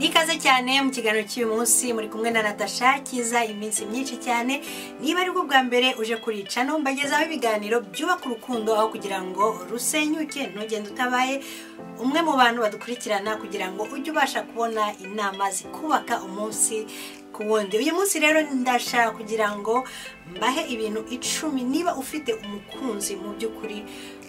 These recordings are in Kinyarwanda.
ikaze cyane mu kiganiro cy'uyu munsi muri kumwe na natasha kiza iminsi myinshi cyane niba ari bwo bwa mbere uje kurica no mbagezaho ibiganiro byubaka urukundo aho kugira ngo rusenyuke ntugende utabaye umwe mu bantu badukurikirana kugira ngo ujye ubasha kubona inama zikubaka umunsi ku wundi uyu munsi rero ndashaka kugira ngo mbahe ibintu icumi niba ufite umukunzi mu by'ukuri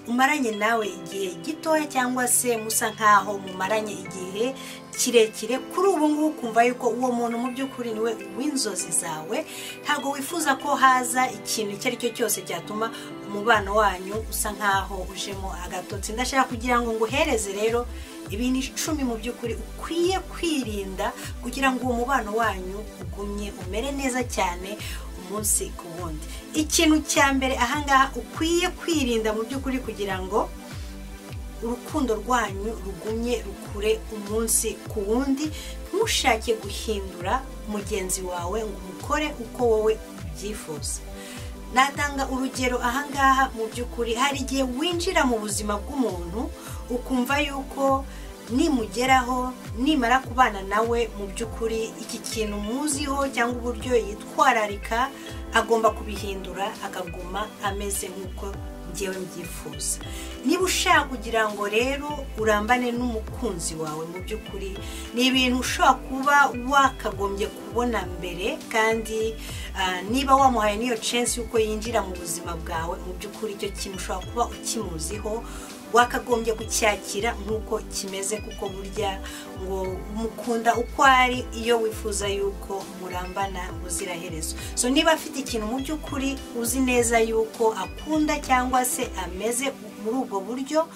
umaranye nawe igihe gitoya cyangwa se musa nkaho mumaranye igihe kirekire kuri ubu ngubu ukumva yuko uwo muntu mu by'ukuri niwe w'inzozi zawe ntabwo wifuza ko haza ikintu icyo ari cyo cyose cyatuma umubano wanyu usa nkaho ujemo agatotsi ndashaka kugira ngo nguhereze rero ibintu icumi mu by'ukuri ukwiye kwirinda kugira ngo uwo mubano wanyu ugumye umere neza cyane umunsi ku wundi ikintu cya mbere ahangaha ukwiye kwirinda mu by'ukuri kugira ngo urukundo rwanyu rugumye rukure umunsi ku wundi ntushake guhindura mugenzi wawe ngo umukore uko wowe ubyifuza natanga urugero ahangaha mu by'ukuri hari igihe winjira mu buzima bw'umuntu ukumva yuko nimugeraho nimara kubana nawe mu by'ukuri iki kintu muziho cyangwa uburyo yitwararika agomba kubihindura akaguma ameze nk'uko ngewe mbyifuza niba ushaka kugira ngo rero urambane n'umukunzi wawe mu by'ukuri ni ibintu ushobora kuba wakagombye kubona mbere kandi niba wamuhaye n'iyo censi y'uko yinjira mu buzima bwawe mu by'ukuri icyo kintu ushobora kuba ukimuziho wakagombye kucyakira nk'uko kimeze kuko burya ngo mukunda uko ari iyo wifuza yuko murambana ubuziraherezo so niba afite ikintu mu by'ukuri uzi neza yuko akunda cyangwa se ameze muri ubwo buryo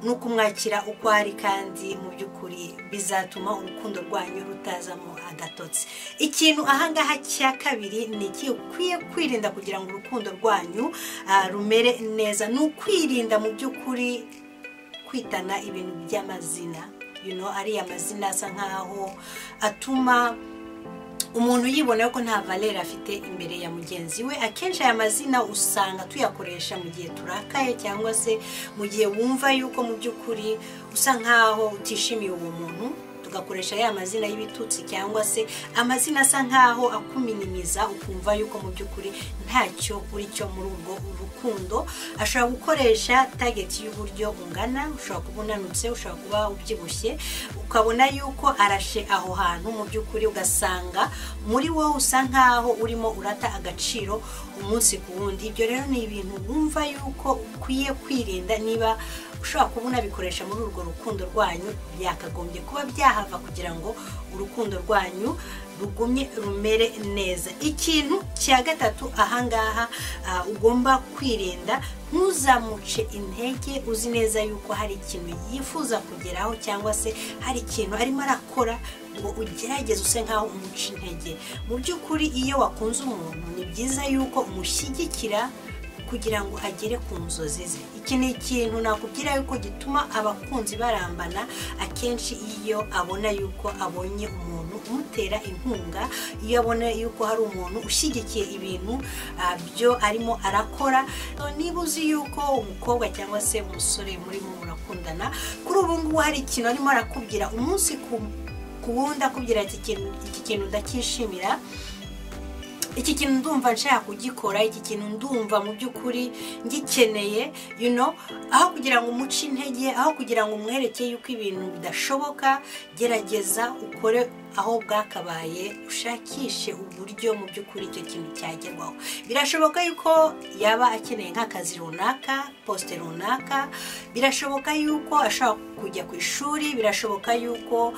ni ukumwakira uko ari kandi mu by'ukuri bizatuma urukundo rwanyu rutazamo agatotsi ikintu ahangaha cya kabiri ni iki ukwiye kwirinda kugira ngo urukundo rwanyu rumere neza ni ukwirinda mu by'ukuri kwitana ibintu by'amazina ariya mazina asa nkaho atuma umuntu yibona ko nta valere afite imbere ya mugenzi we akenshi aya mazina usanga tuyakoresha mu gihe turakaye cyangwa se mu gihe wumva yuko mu by'ukuri usa nkaho utishimiye uwo muntu tugakoresha ya mazina y'ibitutsi cyangwa se amazina asa nkaho akuminimiza ukumva yuko mu by'ukuri ntacyo uri cyo muri ubwo rukundo ashobora gukoresha tageti y'uburyo ungana ushobora kuba unanutse ushobora kuba ubyibushye ukabona yuko arashe aho hantu mu by'ukuri ugasanga muri wowe usa nkaho urimo urata agaciro umunsi ku wundi ibyo rero ni ibintu wumva yuko ukwiye kwirinda niba ushobora kuba unabikoresha muri urwo rukundo rwanyu byakagombye kuba byahava kugira ngo urukundo rwanyu rugumye rumere neza ikintu cya gatatu ahangaha ugomba kwirinda ntuzamuce intege uzi neza yuko hari ikintu yifuza kugeraho cyangwa se hari ikintu arimo arakora ngo ugerageze use nkaho umuca intege mu by'ukuri iyo wakunze umuntu ni byiza yuko umushyigikira kugira ngo agere ku nzozi ze iki ni ikintu nakubwira yuko gituma abakunzi barambana akenshi iyo abona yuko abonye umuntu umutera inkunga iyo abona yuko hari umuntu ushyigikiye ibintu byo arimo arakora niba uzi yuko umukobwa cyangwa se umusore murimo murakundana kuri ubu ngubu hari ikintu arimo arakubwira umunsi ku wundi akubwira iki kintu ndacyishimira iki kintu ndumva nshaka kugikora iki kintu ndumva mu by'ukuri ngikeneye you know aho kugira ngo umuce intege aho kugira ngo umwereke yuko ibintu bidashoboka gerageza ukore aho bwakabaye ushakishe uburyo mu by'ukuri icyo kintu cyagerwaho birashoboka yuko yaba akeneye nk'akazi runaka posite runaka birashoboka yuko ashobora kujya ku ishuri birashoboka yuko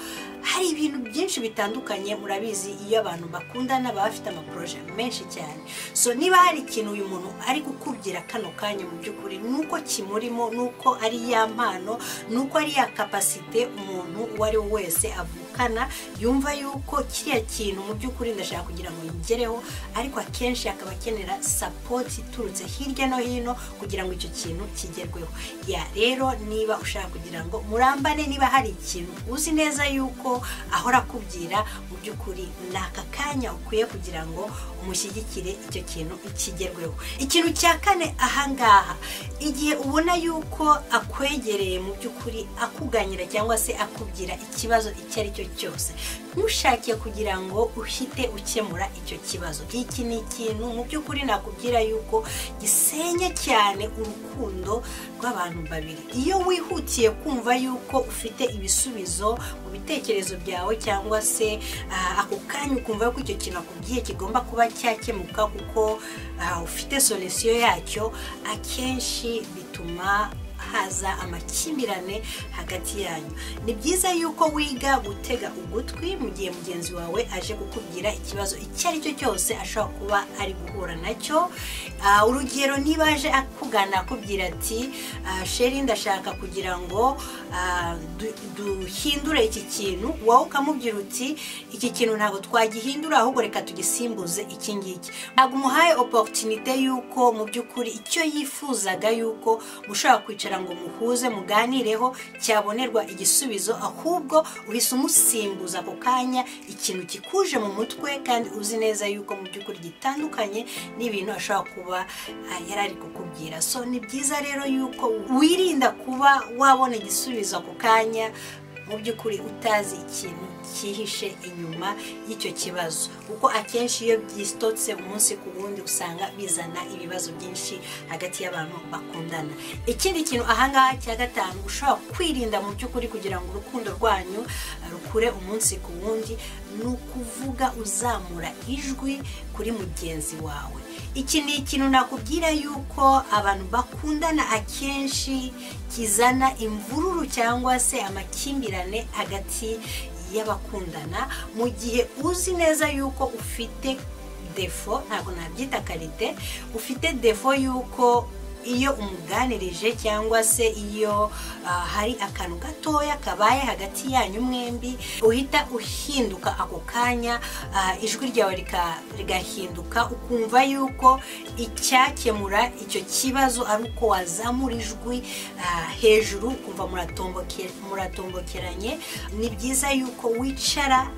hari ibintu byinshi bitandukanye murabizi iyo abantu bakundana baba bafite amaporoje menshi cyane so niba hari ikintu uyu muntu ari gukubwira kano kanya mu by'ukuri ni uko kimurimo ni uko ari ya mpano ni uko ari ya kapasite umuntu uwo ari we wese avukana yumva yuko kiriya kintu mu by'ukuri ndashaka kugira ngo yigereho ariko akenshi akaba akenera sapoti iturutse hirya no hino kugira ngo icyo kintu kigerweho ya rero niba ushaka kugira ngo murambane niba hari ikintu uzi neza yuko ko ahora akubwira mu by'ukuri ni aka kanya ukwiye kugira ngo umushyigikire icyo kintu kigerweho ikintu cya kane ahangaha igihe ubona yuko akwegereye mu by'ukuri akuganyira cyangwa se akubwira ikibazo icyo ari cyo cyose ntushakiye kugira ngo uhite ukemura icyo kibazo iki ni ikintu mu by'ukuri nakubwira yuko gisenya cyane urukundo rw'abantu babiri iyo wihutiye kumva yuko ufite ibisubizo mu bitekerezo byawe cyangwa se ah, ako kanya ukumva ko icyo kintu akubwiye kigomba kuba cyakemuka kuko ah, ufite solisiyo yacyo akenshi bituma haza amakimbirane hagati yanyu ni byiza yuko wiga gutega ugutwi mu gihe mugenzi wawe aje kukubwira ikibazo icyo ari cyo cyose ashobora kuba ari guhura nacyo Ah, urugero niba aje akugana akubwira ati "Ah, sheri ndashaka kugira ngo ah, du- duhindure iki kintu wowe ukamubwira uti iki kintu ntabwo twagihindura ahubwo reka tugisimbuze iki ngiki ntabwo umuhaye oporutunite y'uko mu by'ukuri icyo yifuzaga y'uko mushobora kwicara ngo muhuze muganireho cyabonerwa igisubizo ahubwo uhise umusimbuza ako kanya ikintu kikuje mu mutwe kandi uzi neza yuko mu by'ukuri gitandukanye n'ibintu ashobora kuba ah, yari ari kukubwira so ni byiza rero yuko wirinda kuba wabona igisubizo ako kanya mu by'ukuri utazi ikintu cyihishe inyuma y'icyo kibazo kuko akenshi iyo byistotse umunsi ku wundi usanga bizana ibibazo byinshi hagati y'abantu bakundana ikindi kintu ahangaha cya gatanu ushobora kwirinda mu by'ukuri kugira ngo urukundo rwanyu ah, rukure umunsi ku wundi ni ukuvuga uzamura ijwi kuri mugenzi wawe iki ni ikintu nakubwira yuko abantu bakundana akenshi kizana imvururu cyangwa se amakimbirane hagati y'abakundana mu gihe uzi neza yuko ufite defo ntabwo nabyita karite ufite defo y'uko iyo umuganirije cyangwa se iyo ah, hari akantu gatoya kabaye hagati yanyu mwembi uhita uhinduka ako kanya ah, ijwi ryawe rika- rigahinduka ukumva yuko icyakemura icyo kibazo ari uko wazamura ijwi ah, hejuru ukumva muratomboke- muratombokeranye ni byiza yuko wicara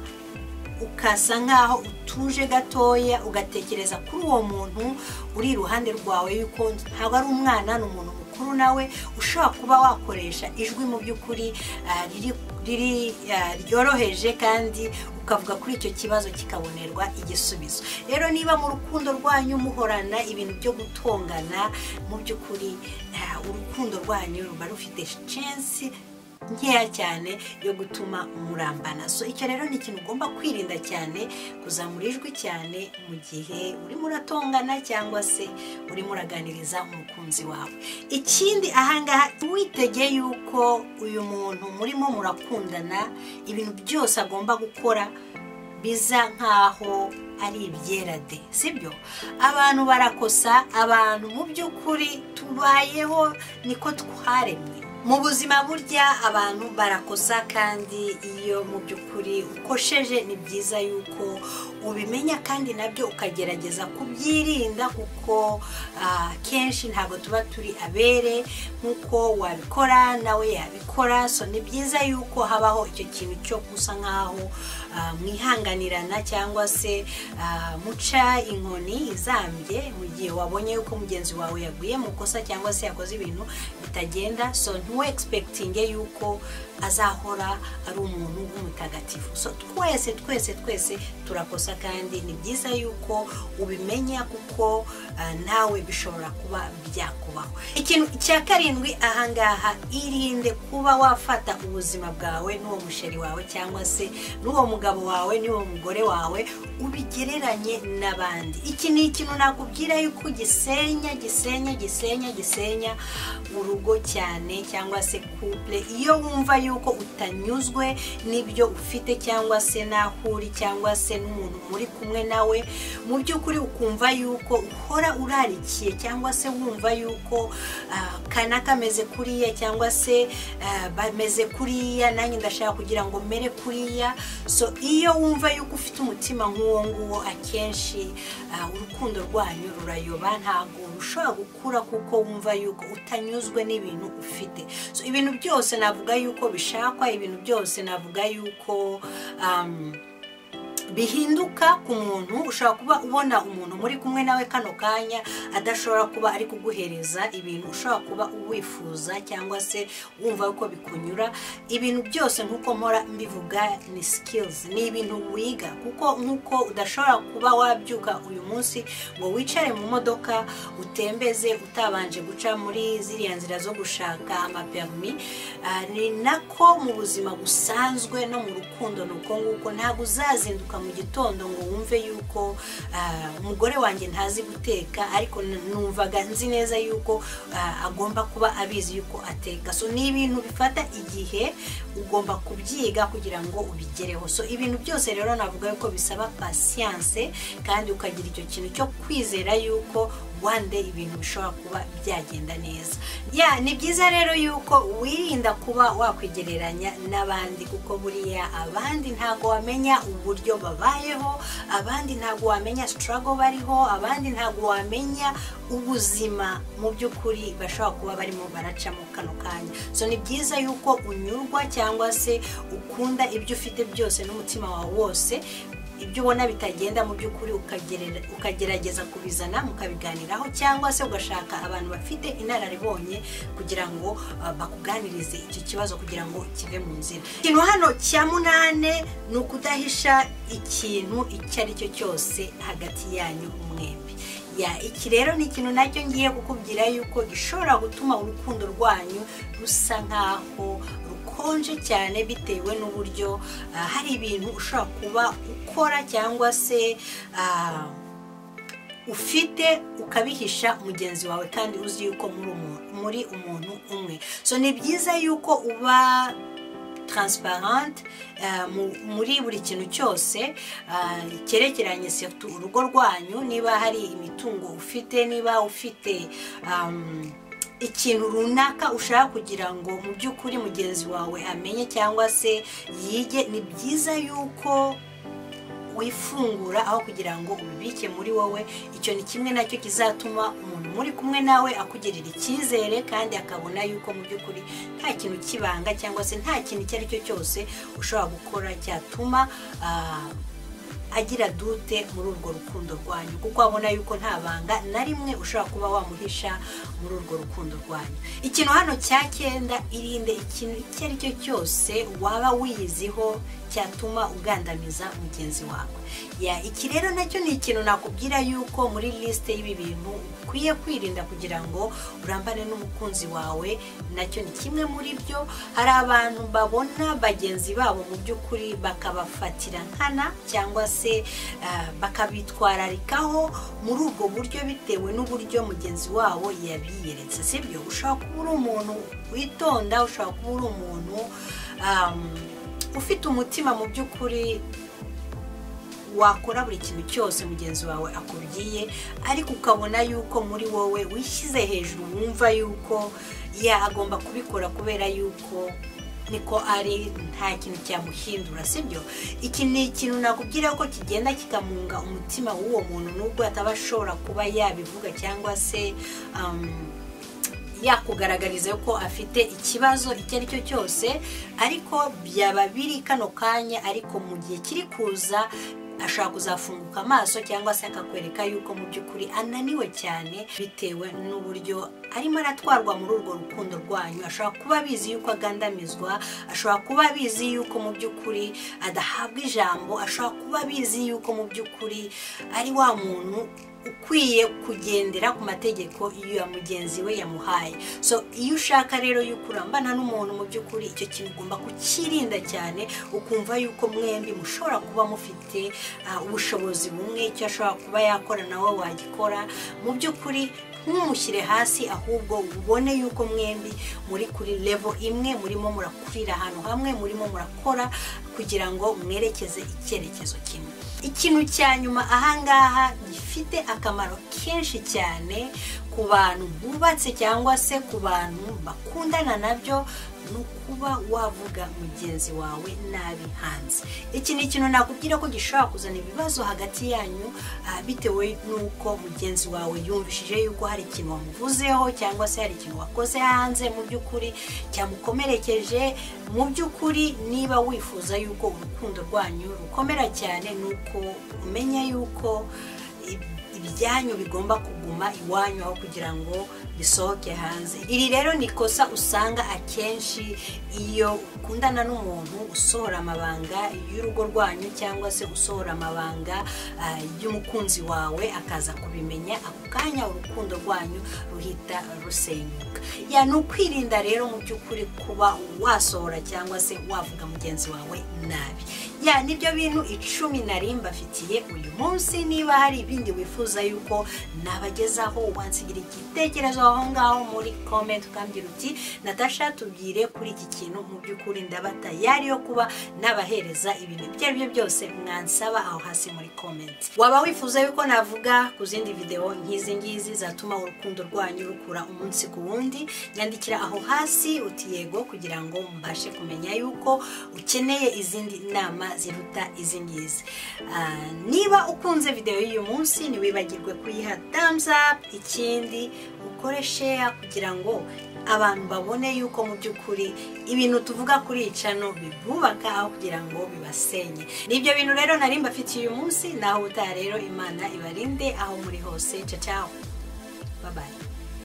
ukasa nkaho utuje gatoya ugatekereza kuri uwo muntu uri iruhande rwawe yuko ntabwo ari umwana ni umuntu mukuru nawe ushobora kuba wakoresha ijwi mu by'ukuri ah, riri- riri ah, ryoroheje kandi ukavuga kuri icyo kibazo kikabonerwa igisubizo rero niba mu rukundo rwanyu muhorana ibintu byo gutongana mu by'ukuri ah, urukundo rwanyu ruba rufite chance nkeya cyane yo gutuma murambana so icyo rero ni ikintu ugomba kwirinda cyane kuzamura ijwi cyane mu gihe urimo uratongana cyangwa se urimo uraganiriza umukunzi wawe ikindi ahangaha witegeye yuko uyu muntu murimo murakundana ibintu byose agomba gukora biza nk'aho ari ibyera de sibyo abantu barakosa abantu mu by'ukuri tubayeho niko twaremwe mu buzima burya abantu barakosa kandi iyo mu by'ukuri ukosheje ni byiza yuko ubimenya kandi nabyo ukagerageza kubyirinda kuko ah, kenshi ntabwo tuba turi abere nk'uko wabikora nawe yabikora so ni byiza yuko habaho icyo kintu cyo gusa nk'aho ah, mwihanganirana cyangwa se ah, muca inkoni izambye mu gihe wabonye yuko mugenzi wawe yaguye mu kosa cyangwa se yakoze ibintu bitagenda so ntuwe egispekitinge yuko azahora ari umuntu w'umutagatifu so twese twese twese turakosa kandi ni byiza yuko ubimenya kuko ah, nawe bishobora kuba byakubaho ikintu cya karindwi ahangaha irinde kuba wafata ubuzima bwawe n'uwo musheri wawe cyangwa se n'uwo mugabo wawe n'uwo mugore wawe ubigereranye n'abandi iki ni ikintu nakubwira yuko gisenya gisenya gisenya gisenya urugo cyane cyangwa se couple iyo wumva yuko utanyuzwe n'ibyo ufite cyangwa se n'aho uri cyangwa se n'umuntu muri kumwe nawe mu by'ukuri ukumva yuko uhora urarikiye cyangwa se wumva yuko ah, kana kameze kuriya cyangwa se ah, bameze kuriya nanjye ndashaka kugira ngo mere kuriya so iyo wumva yuko ufite umutima nk'uwo nguwo akenshi ah, urukundo rwanyu rurayoba ntabwo rushobora gukura kuko wumva yuko utanyuzwe n'ibintu ufite So, ibintu byose navuga yuko bishakwa ibintu byose navuga yuko um, bihinduka ku muntu ushobora kuba ubona umuntu muri kumwe nawe kano kanya adashobora kuba ari kuguhereza ibintu ushobora kuba uwifuza cyangwa se wumva ko bikunyura ibintu byose nk'uko mpora mbivuga ni sikilizi ni ibintu wiga kuko nk'uko udashobora kuba wabyuka uyu munsi ngo wicare mu modoka utembeze utabanje guca muri ziriya nzira zo gushaka amaperimi ni nako mu buzima busanzwe no mu rukundo ni uko nguko ntabwo uzazinduka mu gitondo ngo wumve yuko ah, umugore wanjye ntazi guteka ariko n- numvaga nzi neza yuko ah, agomba kuba abizi yuko ateka so ni ibintu bifata igihe ugomba kubyiga kugira ngo ubigereho so ibintu byose rero navuga yuko bisaba pasiyanse kandi ukagira icyo kintu cyo kwizera yuko one day ibintu bishobora kuba byagenda neza ya ni byiza rero yuko wirinda kuba wakwigereranya n'abandi kuko buriya abandi ntabwo wamenya uburyo babayeho abandi ntabwo wamenya sitarago bariho abandi ntabwo wamenya ubuzima mu by'ukuri bashobora kuba barimo baracamo kano kanya so ni byiza yuko unyurwa cyangwa se ukunda ibyo ufite byose n'umutima wawe wose ibyo ubona bitagenda mu by'ukuri ukagerera- ukagerageza kubizana mukabiganiraho cyangwa se ugashaka abantu bafite inararibonye kugira ngo ah, bakuganirize icyo kibazo kugira ngo kive mu nzira ikintu hano cya munane ni ukudahisha ikintu icyo ari cyo cyose hagati yanyu mwembi ya iki rero ni ikintu nacyo ngiye kukubwira yuko gishobora gutuma urukundo rwanyu rusa nk'aho rukonje cyane bitewe n'uburyo ah, hari ibintu ushobora kuba ukora cyangwa se ah, ufite ukabihisha mugenzi wawe kandi uzi yuko muri umuntu muri umuntu umwe so ni byiza yuko uba transparente eh, mu- muri buri kintu cyose ah, cyerekeranye surtout urugo rwanyu niba hari imitungo ufite niba ufite um, ikintu runaka ushaka kugira ngo mu by'ukuri mugenzi wawe amenye cyangwa se yige ni byiza yuko wifungura aho kugira ngo ubibike muri wowe icyo ni kimwe nacyo kizatuma umuntu muri kumwe nawe akugirira icyizere kandi akabona yuko mu by'ukuri nta kintu kibanga cyangwa se nta kintu icyo ari cyo cyose ushobora gukora cyatuma ah, agira dute muri urwo rukundo rwanyu kuko abona yuko nta banga na rimwe ushobora kuba wamuhisha muri urwo rukundo rwanyu ikintu hano cya cyenda irinde ikintu icyo ari cyo cyose waba wiyiziho cyatuma ugandamiza mugenzi wawe ya iki rero nacyo ni ikintu nakubwira yuko muri lisite y'ibi bintu ukwiye kwirinda kugira ngo urambane n'umukunzi wawe nacyo ni kimwe muri byo hari abantu babona bagenzi babo mu by'ukuri bakabafatira nkana cyangwa se ah, bakabitwararikaho muri ubwo buryo bitewe n'uburyo mugenzi wabo yabiyeretse sibyo ushobora kuba uri umuntu witonda ushobora kuba uri umuntu um, ufite umutima mu by'ukuri wakora buri kintu cyose mugenzi wawe akubwiye ariko ukabona yuko muri wowe wishyize hejuru wumva yuko ya agomba kubikora kubera yuko niko ari nta kintu cyamuhindura sibyo iki ni ikintu nakubwira ko kigenda kikamunga umutima w'uwo muntu nubwo ataba ashobora kuba yabivuga cyangwa se um, yakugaragariza ko afite ikibazo icyo ari cyo cyose ariko byaba biri kano kanya ariko mu gihe kiri kuza ashobora kuzafunguka amaso cyangwa se akakwereka yuko mu by'ukuri ananiwe cyane bitewe n'uburyo arimo aratwarwa muri urwo rukundo rwanyu ashobora kuba abizi yuko agandamizwa ashobora kuba abizi yuko mu by'ukuri adahabwa ijambo ashobora kuba abizi yuko mu by'ukuri ari wa muntu ukwiye kugendera ku mategeko ya mugenzi we yamuhaye so iyo ushaka rero yuko urambana n'umuntu mu by'ukuri icyo kintu ugomba kukirinda cyane ukumva yuko mwembi mushobora kuba mufite ah, ubushobozi bumwe icyo ashobora kuba yakora nawe wagikora mu by'ukuri ntumushyire hasi ahubwo ubone yuko mwembi muri kuri levo imwe murimo murakurira ahantu hamwe murimo murakora kugira ngo mwerekeze icyerekezo kimwe ikintu cya nyuma ahangaha gifite akamaro kenshi cyane ku bantu bubatse cyangwa se ku bantu bakundana nabyo ni ukuba wavuga mugenzi wawe nabi hanze iki ni ikintu nakubwira ko gishobora kuzana ibibazo hagati yanyu ah, bitewe n'uko mugenzi wawe yumvishije yuko hari ikintu wamuvuzeho cyangwa se hari ikintu wakoze hanze mu by'ukuri cyamukomerekeje mu by'ukuri niba wifuza yuko urukundo rwanyu rukomera cyane ni uko umenya yuko ib- ibyanyu bigomba kuguma iwanyu aho kugira ngo bisohoke hanze iri rero ni ikosa usanga akenshi iyo ukundana n'umuntu usohora amabanga y'urugo rwanyu cyangwa se usohora amabanga ah, y'umukunzi wawe akaza kubimenya ako kanya urukundo rwanyu ruhita rusenyuka ya ni ukwirinda rero mu by'ukuri kuba wasohora cyangwa se wavuga mugenzi wawe nabi ya nibyo bintu icumi nari mbafitiye uyu munsi niba hari ibindi wifuza yuko nabagezaho wansigira igitekerezo aho ngaho muri comment ukambwira uti natasha tubwire kuri iki kintu mu by'ukuri ndaba tayari yo kuba nabahereza ibintu ibyo ari byo byose mwansaba aho hasi muri comment waba wifuza yuko navuga ku zindi videwo nk'izi ngizi zatuma urukundo rwanyu rukura umunsi ku wundi nyandikira aho hasi uti yego kugira ngo mbashe kumenya yuko ukeneye izindi nama ziruta izi ngizi Ah, niba ukunze videwo y'uyu munsi ntiwibagirwe kuyiha thumbs up ikindi ukore share kugira ngo abantu babone yuko mu by'ukuri ibintu tuvuga kuri iyi cano bibubaka aho kugira ngo bibasenye nibyo bintu rero nari mbafitiye uyu munsi naho ubutaha rero imana ibarinde aho muri hose ciao ciao bye bye